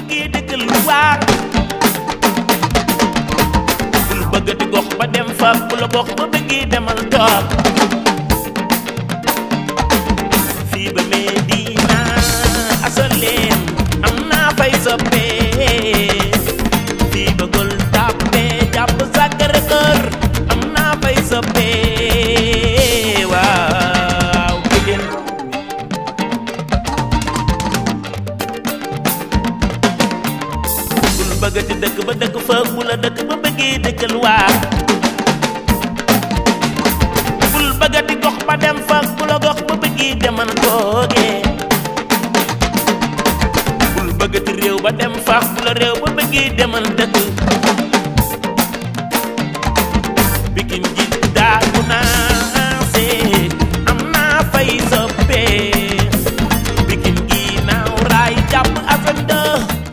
bëggee dëkkal waat bul bëggati gox ba dem fa bu la gox ba bëggee demal toog fii ba Medina asaleen am naa fay soppee fii ba Gueule Tapée jàpp Sacré-Cœur am naa fay soppee waaw Pikine bul bëggati dëkk ba dëkk fa bu la dëkk ba bëggee dëkkal waa bul bëggati gox ba dem fa bu la gox ba bëggee demal toogee bul bëggati réew ba dem fa bu la réew ba bëggee demal dëkk Pikine ji daagu naa see am naa fay soppee Pikine gi naaw raay jàpp Assane